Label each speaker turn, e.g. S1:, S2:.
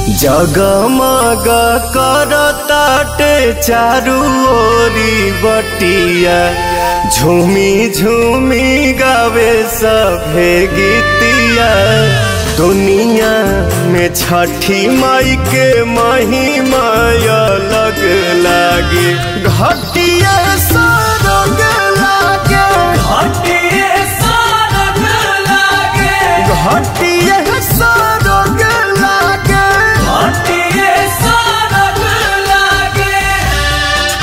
S1: जगमग करताटे चारू ओरी बटिया झूमी झूमी गावे सभे गीतिया दुनिया में छठी माई के महिमा अलग लागे घटिया सरग लागे
S2: घटिए सारग लागे
S1: घट